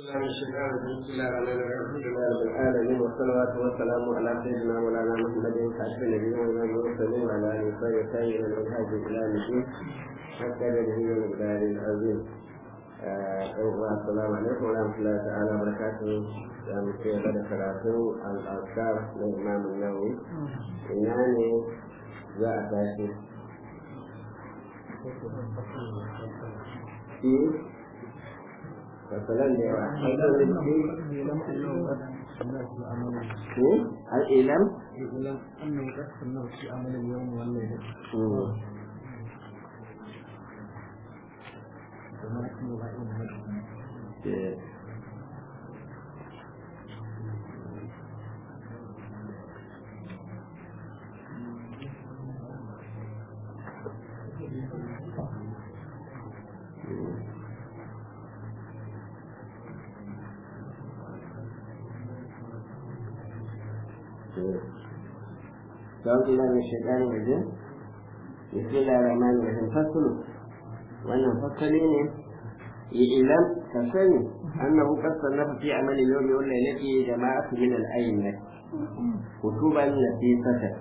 الله الشيطان الرجيم بسم الله الرحمن الرحيم الحمد لله رب العالمين والصلوات والسلام على سيدنا مولانا محمد خاتم النبيين والمرسلين وعلى اله وصحبه وسلم من الهاج الى الدين حتى به المقدار العظيم السلام عليكم ورحمة الله تعالى وبركاته يا مسيح بدر ثلاثين الأذكار للإمام النووي إنني جاء تاشي في فسلام لي الإلم الإعلام أنه قد سماه في عمل اليوم والليلة وما اسم الله أعوذ بالله من الشيطان الرجيم بسم الله الرحمن الرحيم فصل wannan fasali ne ilam ka sani annahu qad sannafa fi amali al-yawmi wal laylati jama'atu min al-a'immah kutuban nafisata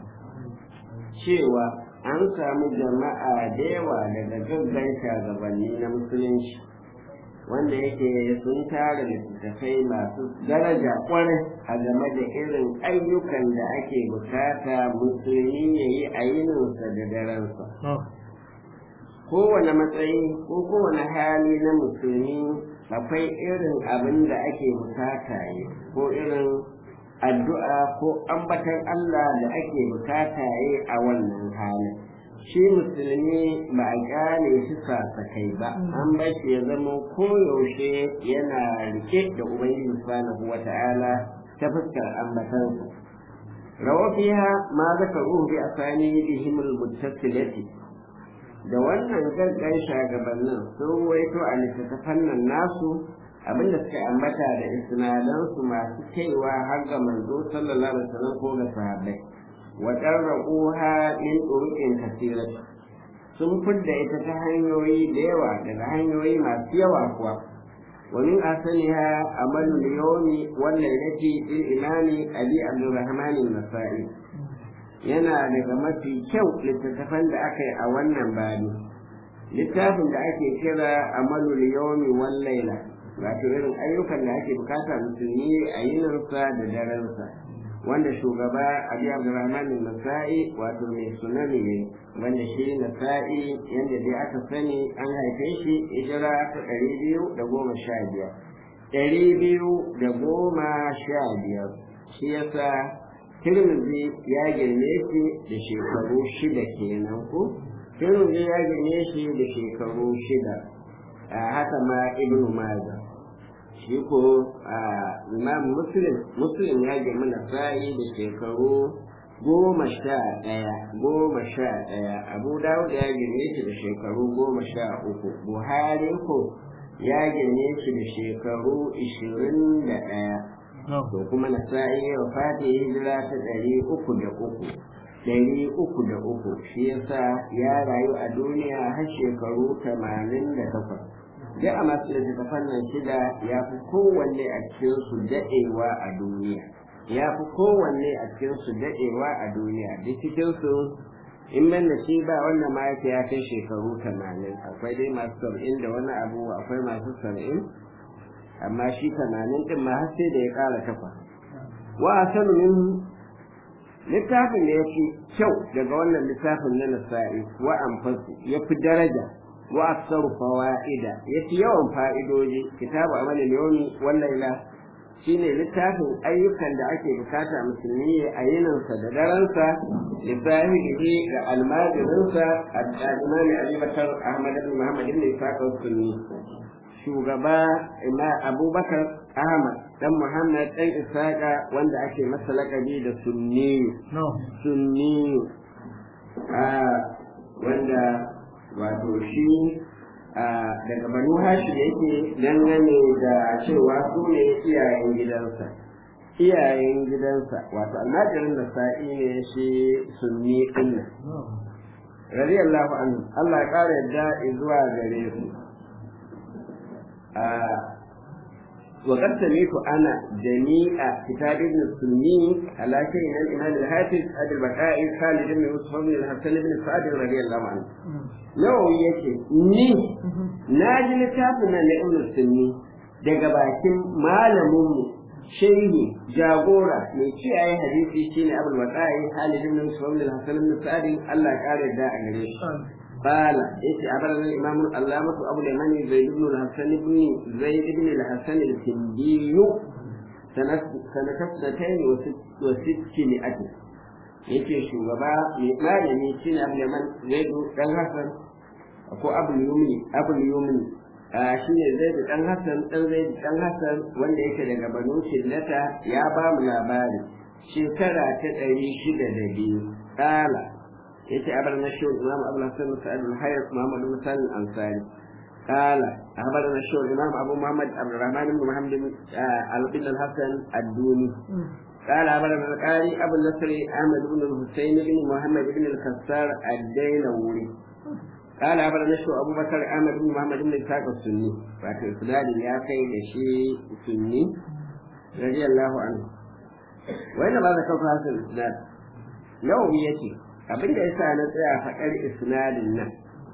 cewa an samu jama'a da yawa daga gaggan shagabanni na musulunci wanda yake sun tara littattafai masu daraja kwarai a game da irin ayyukan da ake bukata musulmi ya yi a yininsa da darensa kowane matsayi ko kowane hali na musulmi akwai irin abin da ake bukata yi ko irin addu'a ko ambatan Allah da ake bukata yi a wannan halin shi musulmi ba a gane shi sasakai ba an bar shi ya zama koyaushe yana rike da ubangiji subhanahu wata'ala ta fuskar ambatansa rawa fiha ma zakaruhu bi asanidihim al-muttasilati da wannan gaggan shagabannin sun waito a littattafan nan nasu abinda suka ambata da isnadansu masu kaiwa har ga manzo sallallahu alaihi wasallam ko ga sahabbai wa darraquha min turuqin kasirat sun fidda ita ta hanyoyi da yawa daga hanyoyi masu yawa kuwa wa min asaniha amalu al-yawmi wal laylati lil imami abi abdurrahman an-nasa'i yana daga mafi kyau littattafan da aka yi a wannan bani littafin da ake kira amalul yawmi wal laila wato irin ayyukan da ake bukata musulmi a yininsa da darensa wanda shugaba abi abdurrahman nasa'i wato mai sunani ne wanda shi nasa'i yadda dai aka sani an haife shi hijira ta ɗari biyu da goma sha biyar ɗari biyu da goma sha biyar shi yasa Tirmidhi ya girme shi da shekaru shida kenan ko Tirmidhi ya girme shi da shekaru shida a haka ma Ibn Majah shi ko Imam Muslim Muslim ya girme Nasa'i da shekaru goma sha ɗaya goma sha ɗaya Abu Dawud ya girme shi da shekaru goma sha uku Buhari ko ya girme shi da shekaru ishirin da ɗaya to kuma na sa'i wa fati hijira ta ɗari uku da uku ɗari uku da uku shi yasa ya rayu a duniya har shekaru tamanin da takwas duk a masu littattafan nan shida ya fi kowanne a cikin su daɗewa a duniya ya fi kowanne a cikin su daɗewa a duniya duk cikin su in ban da shi ba wannan ma ya kai shekaru tamanin akwai dai masu saba'in da wani abu akwai masu saba'in amma shi tamanin din ma har sai da ya ƙara takwas wa asanu min littafin da ya fi kyau daga wannan littafin na nasa'i wa anfasu ya fi daraja wa aksaru fawaida ya fi yawan fa'idoji kitabu amal yawmi wal laila shine littafin ayyukan da ake bukata musulmi a yininsa da daransa lissahihi ga almajirinsa al-imami abubakar ahmad ibn muhammad ibn ishaq sunni shugaba ina abubakar ahmad dan muhammad dan isaka wanda ake masa lakabi da sunni sunni wanda wato shi daga banu hashi da yake dangane da cewa su ne iyayen gidansa iyayen gidansa wato almajirin da sa'i ne shi sunni ɗin radiyallahu anhu Allah ya ƙara yadda zuwa gare su وقد سمعت انا جميع كتاب ابن السني على شيء من الامام الحافظ ابي البقاء خالد بن يوسف بن الحسن بن سعد رضي الله عنه nawawi yake ni na ji littafin nan na ibn sunni daga bakin malaminmu shehi jagora mai kiyaye hadisi shine abul waqa'i Khalid ibn Muslim bin Hasan ibn Sa'd Allah ya kare da a gare shi qala yace abarna al-imam al-allamah Abu al-Yamani Zaid ibn al-Hasan ibn Zaid ibn al-Hasan al-Kindi sanat sanatayn wa sittini ati yace shugaba mai malami shine Abu al-Yaman Zaid dan Hasan ko Abu al-Yumni Abu al-Yumni shi ne zai da ɗan Hassan ɗan zai da ɗan Hassan wanda yake daga Banu Shillata ya ba mu labari shekara ta ɗari shida da biyu ƙala ya ce abar na shiwon imam abu hassan sa'ad al-hayar muhammad bin sani ansari ƙala abar na shiwon imam abu muhammad abdurrahman bin muhammad al-bin al-hassan ad-duni قال أبدا القاري أبو النصر أحمد بن الحسين بن محمد بن الكسار الدينوري قال أبدا نشو أبو بكر أحمد بن محمد بن إسحاق السني فاتو إسناد يا كي شيء سني رضي الله عنه وين ما ذكرت هذا الإسناد لو يتي abin da yasa na tsaya faɗar isnadin nan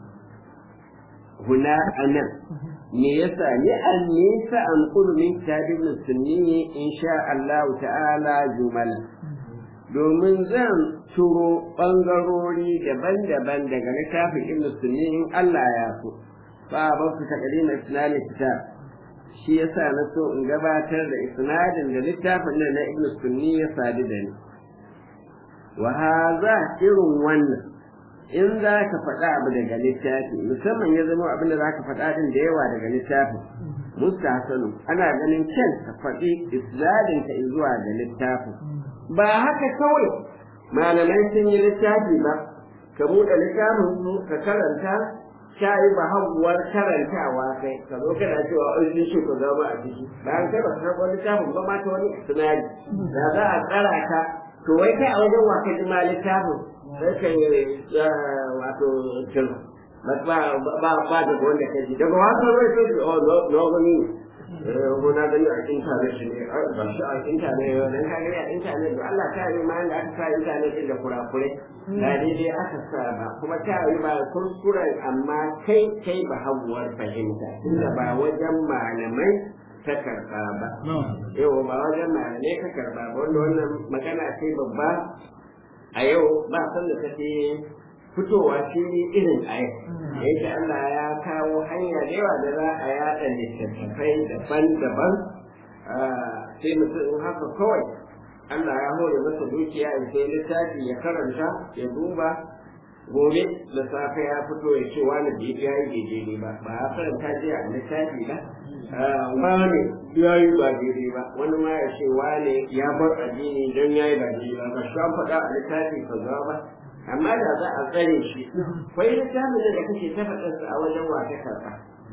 huna anan me yasa ni an nisa an kullu min kitabin sunni insha Allah ta'ala jumala domin zan turo ɓangarori daban-daban daga littafin ibn sunni in Allah ya so ba ba su takardina isnadin kitab shi yasa na so in gabatar da isnadin da littafin nan na ibn sunni ya sadu da ni wa haza irin wannan in za ka faɗa abu daga littafi musamman ya zama abin da za ka faɗa din da yawa daga littafin mustahsanu ana ganin kyan ka faɗi isnadin ka zuwa ga littafin ba haka kawai malamai sun yi littafi ba ka buɗe littafin su ka karanta shayi ba haguwar karantawa kai ka zo kana cewa an shi shi ka zama a ciki bayan kai ba ka karɓo littafin ba ma ta wani sinari da za a tsara ka to wai kai a wajen wa ka ji ma littafin sai ka yi wato cin ba ba ba da wanda ka ji daga wasan wai sai ka oh no gani ko na gani a intanet shi ne ba shi a intanet dan ka gani a intanet to Allah ta yi ma da aka sa intanet din da kurakurai da daidai aka sa ba kuma ta yi ba kuskuren amma kai kai ba haguwar fahimta tunda ba wajen malamai ta karba ba yau ba wajen malamai ka karba ba wanda wannan magana ce babba a yau ba san da take fitowa fili irin a yau yake Allah ya kawo hanya da yawa da za a yada littattafai daban-daban sai mutum haka kawai Allah ya hore masa dukiya in sai littafi ya karanta ya duba gobe da safe ya fito ya ce wani da ya yi daidai ba ba ya karanta jiya a littafi ba wani ya yi ba daidai ba wani ma ya ce wani ya bar addini don ya yi ba daidai ba ba shi an faɗa a littafi kaza ba amma da za a tsare shi kwai littafin da kake ta faɗarsa a wajen wa ta karɓa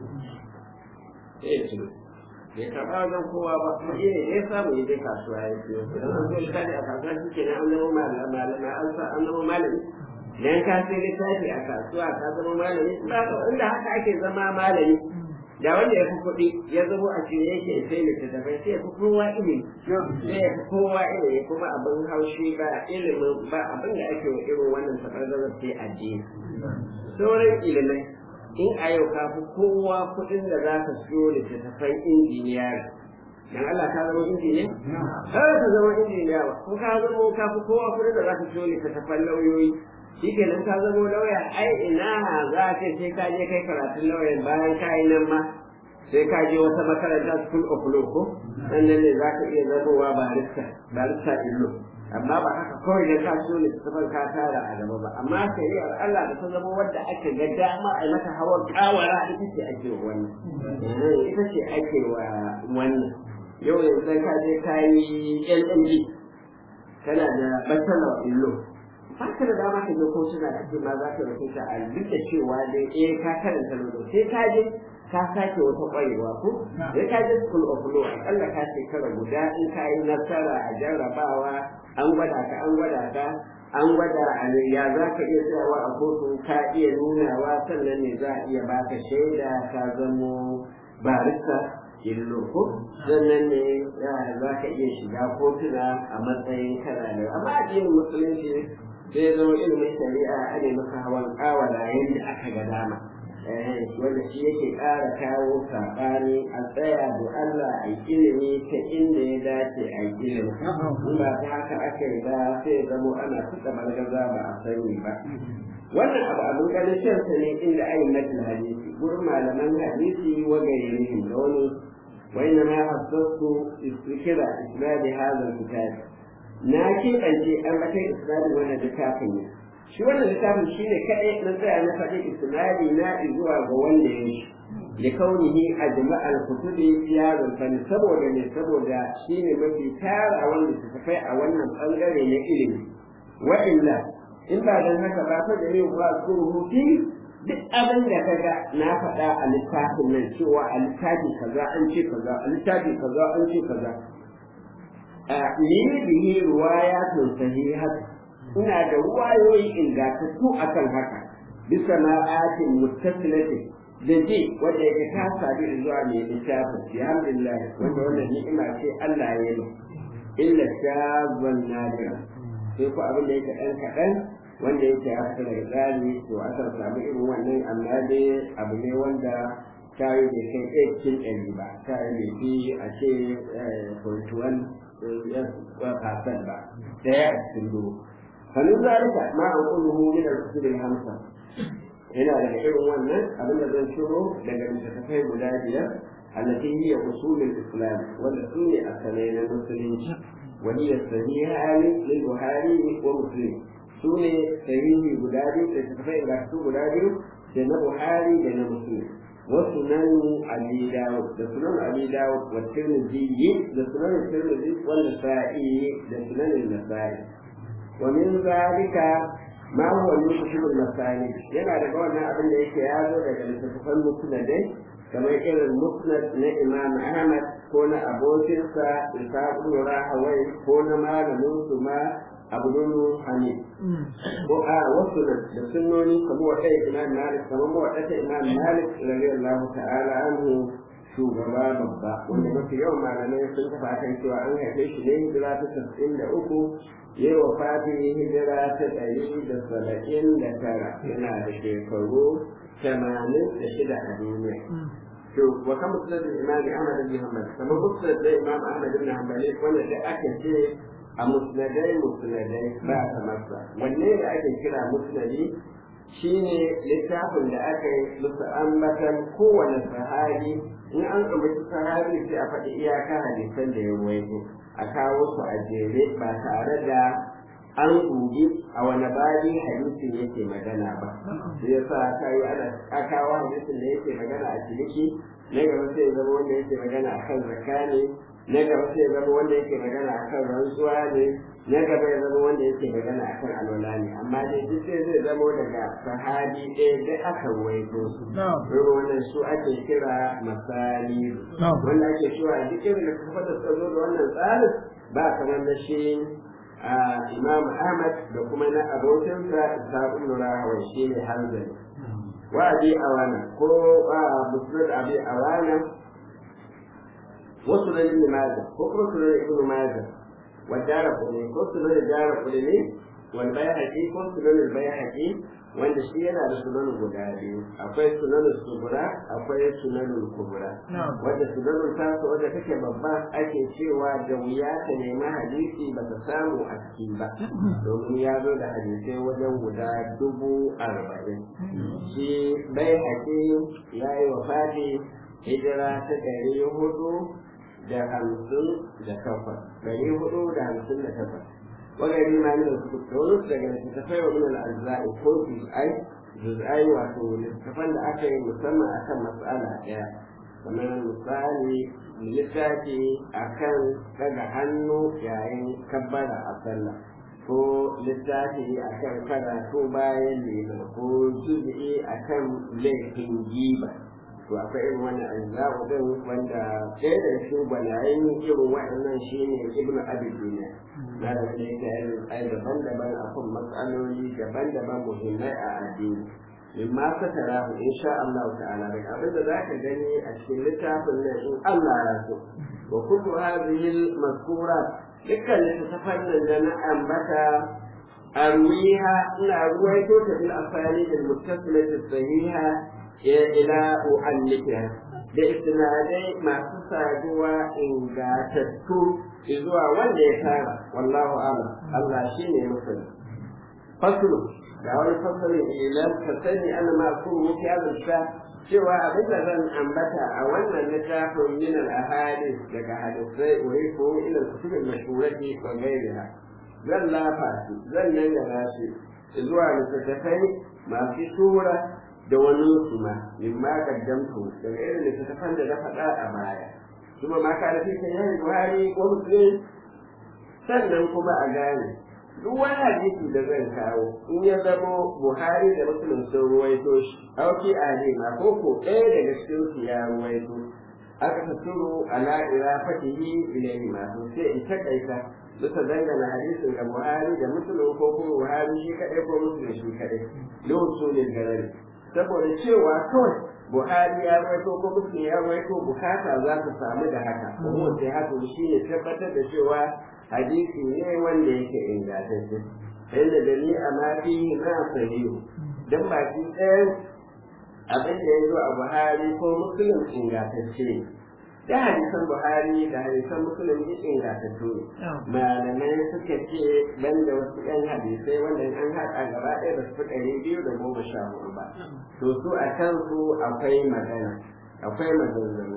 sai ya bai karɓa wajen kowa ba kuma iya ne ya samu ya je kasuwa ya siyo idan an zo littafi a kasuwa shi ke an zama malami an sa an zama malami idan ka sai littafi a kasuwa ka zama malami ba inda haka ake zama malami da wanda ya fi kuɗi ya zama a cikin yake sai littattafai sai ya fi kowa ilimi sai ya fi kowa ilimi kuma abin haushi ba ilimin ba abin da ake wa irin wannan taɓargazar sai addini sauran ilimai in a yau ka fi kowa kuɗin da za ka siyo littattafan injiniyar dan Allah ka zama injiniya? Har ka zama injiniya ba, ko ka zama ka fi kowa kuɗin da za ka siyo littattafan lauyoyi shi kenan ka zama lauya ai ina za ka sai ka je kai karatun lauyan bayan ka yi nan ma sai ka je wata makaranta school of law ko sannan ne za ka iya zamowa barista barista illo amma ba haka kawai da ka so ne tafan ka tara a gaba ba amma shari'ar Allah da ta zama wadda aka ga dama a mata hawan kawara ita ce ake wa wannan ita ce ake wa wannan yau yanzu ka je ka yi LMD kana da bachelor in law ba ka da dama ka je kotuna ka ce ma za ka rubuta a duk da cewa dai eh ka karanta lodo sai ka je ka sake wata ƙwarewa ko sai ka je school of law akalla ka shekara guda in ka yi nasara a jarrabawa an gwada ka an gwada ka an gwada a ya za ka iya tsayawa a kotu ka iya nunawa sannan ne za a iya baka shaida ka zamo barista illo ko sannan ne za ka iya shiga kotuna a matsayin kana da amma addinin musulunci zai zama ilimin shari'a a ne maka hawan kawala yadda aka ga dama wanda shi yake ƙara kawo saɓani a tsaya da Allah a ilimi ta inda ya dace a ilimi in ba ta haka aka yi ba sai zamo ana suka bargaza ba a sani ba wannan abu abin ganin shansa ne inda ayin natin hadisi gurin malaman hadisi wa gairihim da wani wani ma hasassu istikira isnadi hazal kitab na keɓance an bakai isnadi wannan littafin ne shi wannan littafin shi ne kaɗai na tsaya na faɗi isnadi na zuwa ga wanda ya shi da kaunihi a jama'ar kutubi ya rumfani saboda ne saboda shi ne mafi tara wanda su tafai a wannan ɓangare na ilimi wa'illa in ba don haka ba fa da yau ba su rubuti duk abin da ka ga na faɗa a littafin nan cewa a littafi kaza an ce kaza a littafi kaza an ce kaza a ni bihi ruwayatun sahihat ina da ruwayoyi ingantattu akan haka bisa ma'atin muttasilatin da ji wanda yake ta sadu zuwa mai littafin alhamdulillah wanda wannan ni'ima ce Allah ya yi illa shazwan nadira sai ku abin da yake ɗan kaɗan wanda yake ya fita daga tsari to aka samu irin wannan amma dai abu ne wanda ta yi bai kai ɗaya cikin ɗari ba ta yi bai fi a ce kwantuwan fasan ba ɗaya a cikin dubu kanin zalika ma an kulluhu min al-usul hamsa yana daga irin wannan abin da zan shiro daga littattafai guda biyar allati hiya usulul islam wanda su ne asalai na musulunci وهي الصحيحان للبخاري ومسلم سنة صحيح بلادي تتفق بحث بلادي جنة بخاري جنة مسلم وسنن أبي داود سنن أبي داود والترمذي سنن الترمذي والنسائي سنن النسائي ومن ذلك ما هو المكتب المسائي ينا da wannan abin da yake yazo daga littattafan musnadai kamar irin musnad na imam ahmad ko na abokinsa ishaq ibn rahawai ko na malamin su ma abdul hamid ko a wasu da sunnoni kamar wa ɗaya imam malik kamar wa ɗaya imam malik radiyallahu ta'ala anhu shugaba babba wanda mafi yawan malamai sun tafi akan cewa an haife shi ne hijira ta tasa'in da uku ya yi wa fatin hijira ta ɗari da saba'in da tara yana da shekaru tamanin da shida a duniya to wa kan musnad imam ahmad bin hanbal kamar musnad da imam ahmad bin hanbali wanda da aka ce a musnadai musnadai ba kamar sa wanne da ake kira musnadi shine littafin da aka yi musu ambatan kowane sahabi in an ambaci sahabi sai a faɗi iyaka hadisan da ya ruwaito a kawo su a jere ba tare da an dubi a wani babi hadisin yake magana ba shi yasa aka yi ana kawo hadisin da yake magana a ciniki na gaba sai zama wanda yake magana a kan zakka ne na gaba sai zama wanda yake magana a kan rantsuwa ne na gaba ya zama wanda yake magana a kan alwala ne amma dai duk sai zai zama daga sahabi ɗaya da aka waito su irin wannan su ake kira masali wanda ake cewa duk irin da kuma da suka zo da wannan tsarin ba kamar na shi imam ahmad da kuma na abokinsa isa'ul rahawa shi ne hanzari wa abi awana ko musnad abi awana wasu na ibn majah ko kuma sunan ibn majah wa dara kulli ko sunan dara kulli wal bayhaqi ko sunan al bayhaqi wanda shi yana da sunan guda biyu akwai sunan subura akwai sunan kubra wanda sunan tasa wanda take babba ake cewa da wuya ta nemi hadisi ba ta samu a ciki ba domin ya zo da hadisai wajen guda dubu arba'in shi bai haƙi ya yi wa fadi hijira ta ɗari hudu da hamsin da takwas ɗari hudu da hamsin da takwas وغير ما من الكتب daga littattafai wa min al-ajza'i ko juz'ai juz'ai wato littattafan da aka yi musamman akan mas'ala ɗaya kamar misali littafi akan daga hannu yayin kabbara a sallah ko littafi akan karatu bayan lima ko juz'i akan laifin giba to akwai irin wannan ajza'u din wanda ɗaya da shi gwanayen irin waɗannan shine ibnu abi duniya na da wanda yake yin ai daban-daban akan matsaloli daban-daban muhimmai a addini mimma satarahu insha Allah ta'ala daga abin da zaka gani a cikin littafin nan in Allah ya so wa kullu hadhihi al-mazkurat dukkan littafan nan da na ambata arwiha ina ruwaito ta bil asali da muttasilati sahiha ila u'allifiha da istinadai masu saduwa ingatattu zuwa wanda ya tara wallahu a'lam Allah shine masani faslu ga wani fasalin ilan ka sani ana ma kun muke azurta cewa abin da zan ambata a wannan littafin min al-ahadith daga hadisai wai ko ila kutubin mashhurati wa ghayriha zan lafa shi zan nan da shi zuwa littattafai masu tura da wani su ma min ma kaddamtu daga irin littattafan da na faɗa a baya kuma ma ka da fi sayyid buhari ko muslim sannan kuma a gane duk wani hadisi da zan kawo in ya zamo buhari da muslim sun ruwaito shi auki a ne ma ko ko ɗaya daga cikin su ya ruwaito aka tasuru ala ira fatihi ilayhi ma to sai in takaita bisa dangana hadisin ga buhari da muslim ko kuma buhari shi kadai ko muslim shi kadai lokacin ne garari saboda cewa kawai buhari ya ruwaito ko muslim ya ruwaito bukata za ta samu da haka kuma sai haka shi ne tabbatar da cewa hadisi ne wanda yake ingantacce inda dali a mafi na sahihu dan baki ɗayan abin da ya zo a buhari ko muslim ingantacce ne da hadisan buhari da hadisan muslim duk ingantattu ne malamai suka ce ban da wasu ɗan hadisai wanda an haɗa gaba ɗaya ba su fi ɗari biyu da goma sha hudu ba to su a kansu akwai magana akwai maganganu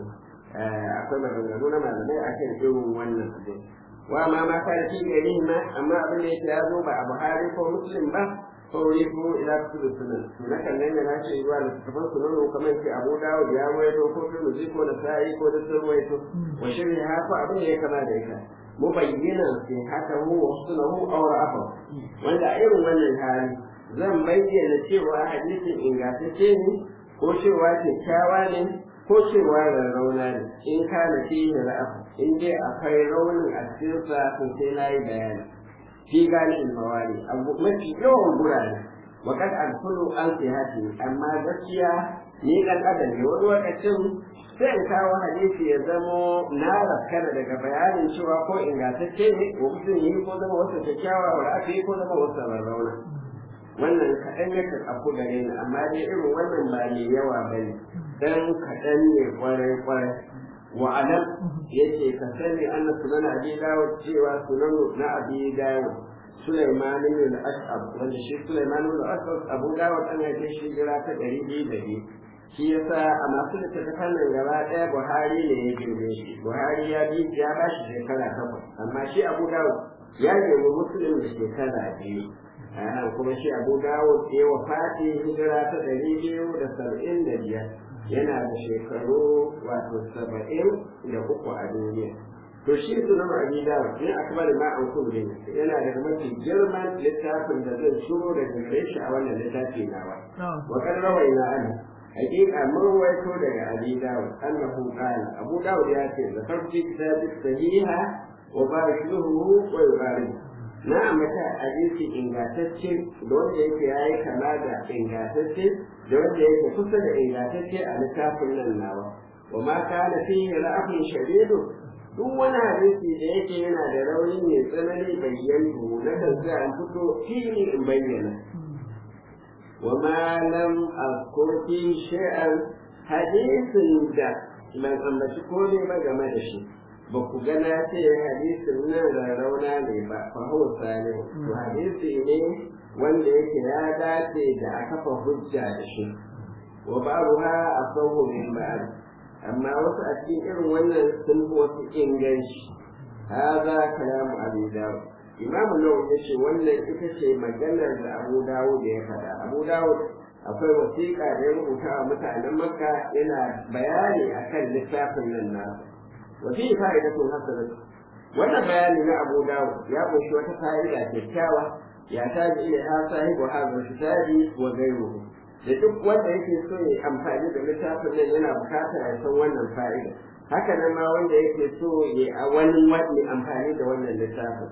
akwai maganganu na malamai akan irin wannan abin wa ma ma kana fi gari ma amma abin da yake ya zo ba a Buhari ko Muslim ba ko rifu ila kutubu sunan to na kan nan na ce zuwa da tafan sunan kamar ce Abu Dawud ya waito ko Tirmidhi ko Nasa'i ko da sun waito wa shirhi haka abin da ya kama da ita mubayyana fi haka hu wa sunahu aw ra'afa wanda a irin wannan hali zan bayyana cewa hadisin ingantacce ne ko cewa kyakkyawa ne ko cewa rarrauna ne in kana fihi ra'afa in dai akwai raunin a cikin sa to sai na yi bayani fi gani mawali abu mafi yawan gurare wa kad alkulu an sihati amma gaskiya ni dan adam ne wani lokacin sai in kawo hadisi ya zamo na raskana daga bayanin cewa ko ingantacce ne ko mutum yi ko zama wasu kyakkyawa wa aka yi ko zama wasu rarrauna wannan kaɗan yakan afku gare ni amma dai irin wannan ba mai yawa ba ne dan kaɗan ne kwarai-kwarai wa'alam yace ka sani anna sunan abi dawud cewa sunan na abi dawud Sulaiman ibn al-Ash'ab wanda shi Sulaiman ibn al-Ash'ab Abu Dawud an haife shi jira ta ɗari biyu da biyu shi yasa a masu littattafan nan gaba ɗaya Buhari ne ya girme shi Buhari ya bi ya ba shi shekara takwas amma shi Abu Dawud ya girme Muslim da shekara biyu kuma shi Abu Dawud ya wafati hijira ta ɗari biyu da saba'in da biyar yana da shekaru wato saba'in da uku a duniya to shi su na ma'ani dawa ne a kamar ma an kulle yana da mafi girman littafin da zan shiro da gare shi a wannan littafi nawa wa kan rawai na ana hakika mun waito daga abi dawud annahu qala abu dawud ya ce da farki kitabi sahiha wa barishuhu wa yubarik na ambata hadisi ingantacce da wanda yake yayi kama da ingantacce da wanda yake kusa da ingantacce a littafin nan nawa wa ma kana fihi ra'afin shadidu duk wani hadisi da yake yana da rauni mai tsanani bayyana na kan sai an fito fili in bayyana wa ma lam azkur fi shay'an hadisin da ban ambaci komai ba game da shi ba ku gana ce hadisin nan rarrauna ne ba fa hausa ne to hadisi ne wanda yake ya dace da a kafa hujja da shi wa babu ha a sauhu min ba'ad amma wasu a cikin irin wannan sun fi wasu inganci haza kalamu abu dawud imam nawawi ya ce wannan ita ce maganar da abu dawud ya faɗa abu dawud akwai wasiƙa da ya rubuta wa mutanen makka yana bayani akan littafin nan nasu wa fi fa'idatun hasanah wannan bayani na abu dawud ya kunshi wata fa'ida kyakkyawa ya taji ila ha sahibu hadha kitabi wa ghayruhu da duk wanda yake so ya amfani da littafin nan yana bukatar ya san wannan fa'ida haka nan ma wanda yake so ya a wani wani amfani da wannan littafin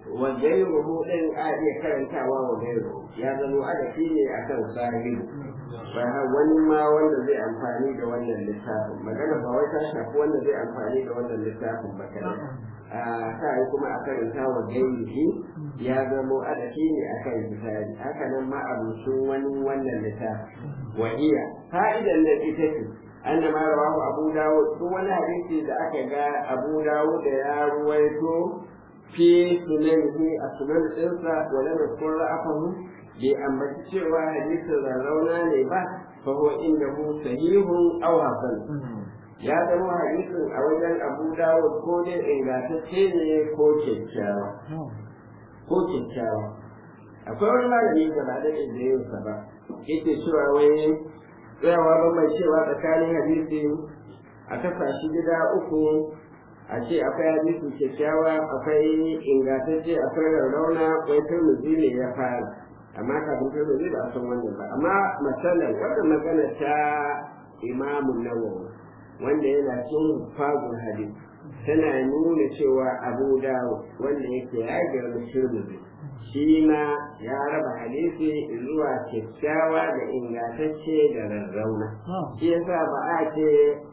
wa gairuhu din a iya karantawa wa gairuhu ya zama adafi ne akan sahibu ba wani ma wanda zai amfani da wannan littafin magana ba wai ta shafi wanda zai amfani da wannan littafin ba kai a ta yi kuma a karanta wa gairuhu ya zama adafi ne akan misali haka nan ma abincin wani wannan littafin wa iya fa'idan nan ita ce أن ما رواه أبو داود هو حديث إذا أكد أبو داود يا رويته في سننه السنن الإنسى ولم يذكر رأفه بأما تشوى حديث الرونا لبا فهو إنه صحيح أو حسن ya zama hadisin a wajen abu dawud ko dai ingantacce ne ko kyakkyawa ko kyakkyawa akwai wani malami da ba da yin sa ba yake cewa wai tsayawa bambancewa tsakanin hadisi a kasa shi gida uku a ce akwai hadisi kyakkyawa akwai ingantacce akwai rarrauna akwai turmuzi ne ya fara amma kafin turmuzi ba a san wannan ba amma matsalar wannan magana ta imamun nawawi wanda yana cin fagun hadisi tana nuna cewa abu dawo wanda yake ya girma turmuzi shi ma ya raba hadisi zuwa kyakkyawa da ingantacce da rarrauna shi yasa ba a ce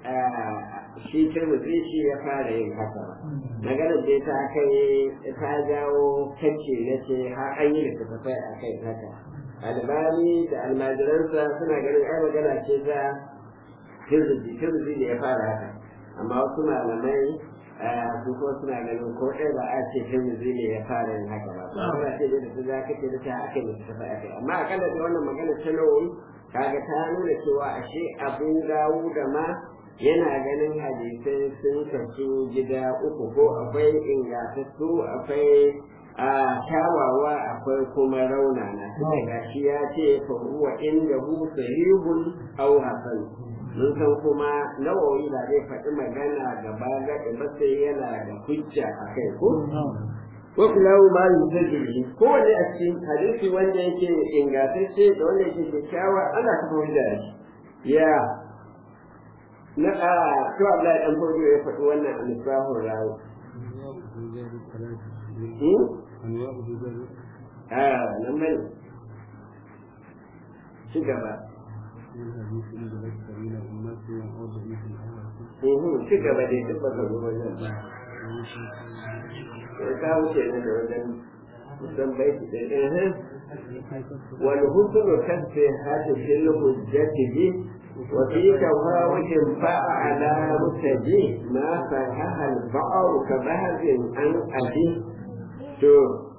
shi turmuzi shi ya fara yin haka ba maganar da ta kai ta jawo kacce na ce har an yi littattafai a kai haka albani da almajiransa suna ganin ai magana ce ta turmuzi turmuzi da ya fara haka amma wasu malamai su kuma suna ganin ko ɗaya ba a ce tirmidhi ne ya fara yin haka ba ba ce da su za ka ce da ta aka yi ta faɗa kai amma akalla da wannan magana ta nawawi kaga ta nuna cewa ashe abin dawo da ma yana ganin hadisai sun kasu gida uku ko akwai ingantattu akwai a kyawawa akwai kuma raunana tunda gashi ya ce fa huwa inda hu sahihun aw hasan mun san kuma nawawi ba zai faɗi magana gaba gaɗa ba sai yana da hujja a kai ko ko kula ma yuzajiri ko wanda a cikin hadisi wanda yake ingantacce da wanda yake kyakkyawa ana kafa hujja da shi ya na a to Abdullahi dan Fodo ya faɗi wannan a misbahur rawi a nan bane ci gaba ci gaba dai duk baka zo wajen ba sai ka wuce ne da wajen kusan baiti da ɗaya wal husnu kasfi hatu fil hujjati bi wa fi tawawujin fa'a ala mutaji ma sahaha al ba'ru ka bahzin an abi to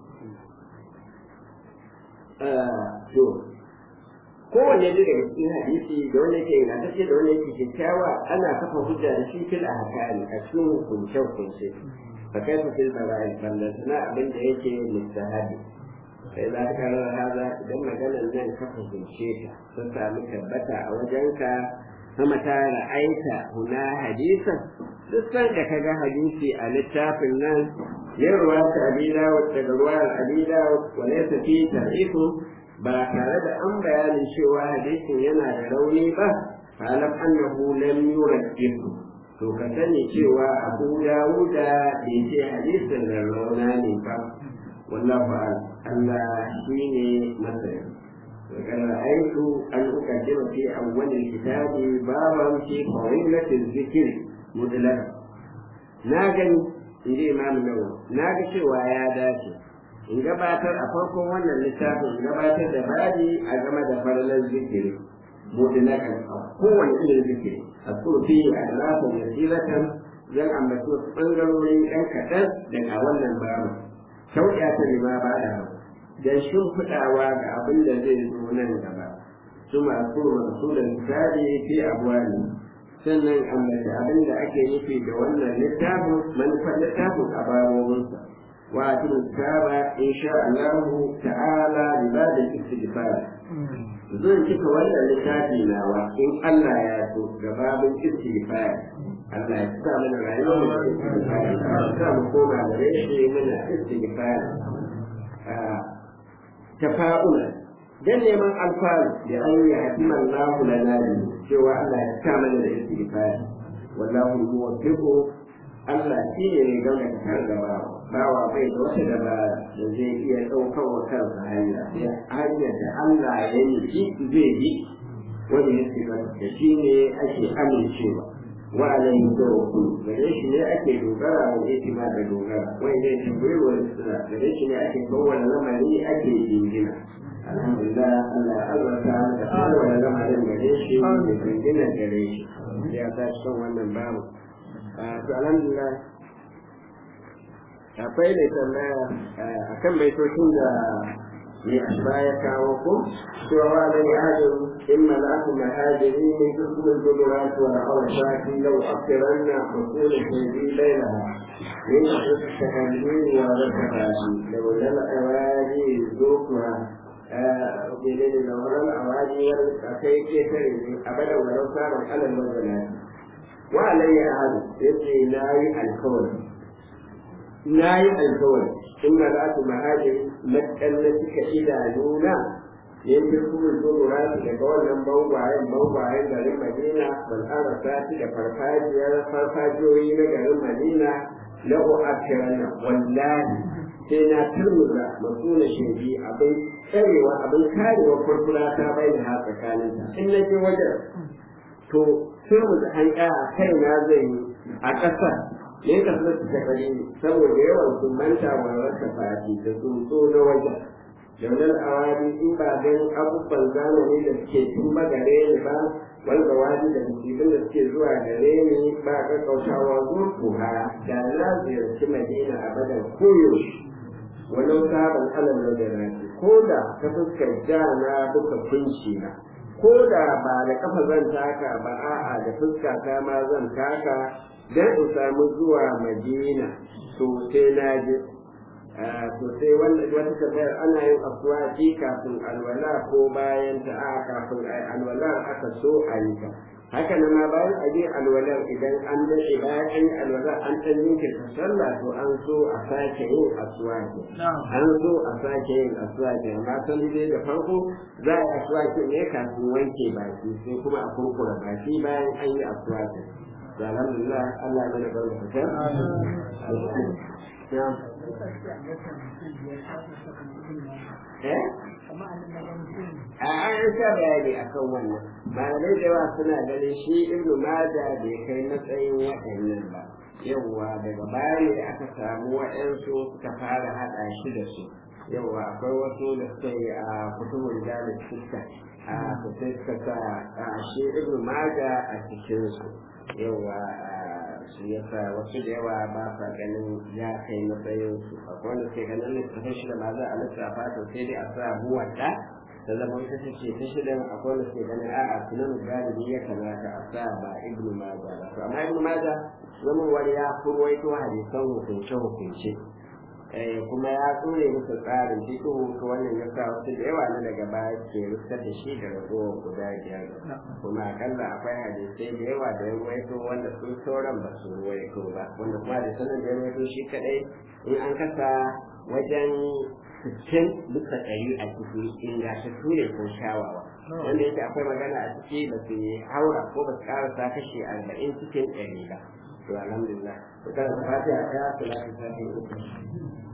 to kowanne ne daga cikin hadisi da wanda yake ingantacce da wanda yake kyakkyawa ana kafa hujja da shi fil ahkami a cikin hukunce hukunce fa kaifa fil bara'i ballatana abin da yake mustahabi sai za ka karar haza idan maganar nan ka fahimce ta sun sami tabbata a wajenka sama ta ra'aita huna hadisan duk san da ka ga hadisi a littafin nan yin ruwa ta abida daga ruwayar abida wa laysa fi tarihu ba tare da an bayanin cewa hadisin yana da rauni ba alam annahu lam yurajjihu to ka sani cewa abu dawuda bai ce hadisin da rauna ne ba wallahu a'lam Allah shine masani وقد رأيت أن أقدم في أول الكتاب بابا في فضيلة الذكر مطلقا ناجن إلى إمام النووي ناجن شوى يا داشي in gabatar a farkon wannan littafin in gabatar da babi a game da falalar zikiri mutlakan a kowane irin zikiri a tsofi a lafin yasiratan zan ambaci wasu ɓangarorin ɗan kaɗan daga wannan babu sauƙya ta lima ba da don shimfiɗawa ga abin da zai zo nan gaba su masu wasu da misali fi abuwa ne sannan ambaci abin da ake nufi da wannan littafin manufar littafin a babobinsa واتم الكتاب ان شاء الله تعالى لباب الاستغفار zan cika wannan littafi nawa in Allah ya so ga babin istighfar Allah ya sa mana rayuwar mu istighfar ya sa mu koma da rashi muna istighfar tafa'ula dan neman alfaru da an yi hakiman lahu lana cewa Allah ya sa mana da istighfar wallahu muwaffiqu Allah shi ne mai gama da kan gaba bawa bai da wata dabara da zai iya ɗaukar wa kansa hanya sai hanyar da Allah ya yi shi zai yi wanda ya shiga da shi ne ake amincewa wa alayhi tawakkul gare shi ne ake dogara wa yake ma da dogara wai ne shi bai wa sura gare shi ne ake kowane lamari ake jingina alhamdulillah Allah ya albarka da kowane lamarin gare shi da jingina gare shi ya ta son wannan babu to alhamdulillah akwai da tambaya akan baitocin da mai asba ya kawo ko cewa wa da ya hajin in mala'atu mahajiri ne duk mun gudura su wa awsaki law akhiranna usul shay'i bainaha min at-tahallil wa al-tafashi law lam awadi zukuha ubele da wannan awadi wal akai ke tare abada wa law samu alal mazalati wa alayya ahadu yace nayi alkawari nayi alkawari in ma za su mahajiri matsalle suka idanuna yanke kuma zuwa daga wannan bangwayen bangwayen garin madina ban arasa su da farfajiyar farfajiyoyi na garin madina na u'akiran wallahi sai na turmuza masu na shirbi abin tsarewa abin karewa kurkura ta bai da ha tsakaninta in na je wajen to turmuza hanka a kaina zai yi a ƙasar ne ka so su tafi saboda yawan sun manta wa rasa fati da sun so na wajen jaunar awari in ba don abubuwan zamani da suke tun ba gare ni ba wanda wani da musibin da suke zuwa gare ni ba kakkautawa zurfuha da na ziyarci madina a badan koyaushe walau sabon alal wajen ko da ta fuskar jana duka kunci na ko da ba da kafa zan taka ba a'a da fuska ta ma zan taka dan in samu zuwa madina to sai na je to sai wannan wata tambayar ana yin aswaki kafin alwala ko bayan ta a kafin alwala aka so a yi ta haka nan ma bayan a je alwalar idan an dace bayan an yi alwala an ɗan jinkirta sallah to an so a sake yin aswaki an so a sake yin aswaki amma sani dai da farko za a yi aswaki ne kafin wanke baki sai kuma a kurkura baki bayan an yi aswaki da alhamdulillah Allah ya mana barka ta a an sha bayani akan wannan malamai da yawa suna ganin shi ibnu maja bai kai matsayin waɗannan ba yawwa daga baya ne da aka samu waɗansu suka fara haɗa shi da su yawwa akwai wasu da suka yi a kutubun jalib fuska a sai suka sa shi ibnu maja a cikinsu yawwa su yasa wasu da yawa ba sa ganin ya kai matsayin su akwai wanda ke ganin littafin shi da ma za a lissafa to sai dai a sa buwata da zama ita ce ta shidan akwai wanda ke ganin a'a sunan galibi ya kamata a sa ba ibnu maja ba to amma ibnu maja zama wani ya kurwaito hadisan hukunce hukunce kuma ya tsore musu tsarin fikihu to wannan ya sa wasu da yawa na daga baya ke rufar da shi da ragowar guda biyar kuma akalla akwai hadisai da yawa da ya ruwaito wanda sun sauran ba su ruwaito ba wanda kuma da sanar da ya ruwaito shi kadai in an kasa wajen sittin bisa ɗari a ciki ingantattu ne ko shawawa wanda yake akwai magana a ciki ba su haura ko ba su karasa kashi arba'in cikin ɗari ba to alhamdulillah to kada su fatiha ta salatu ta uku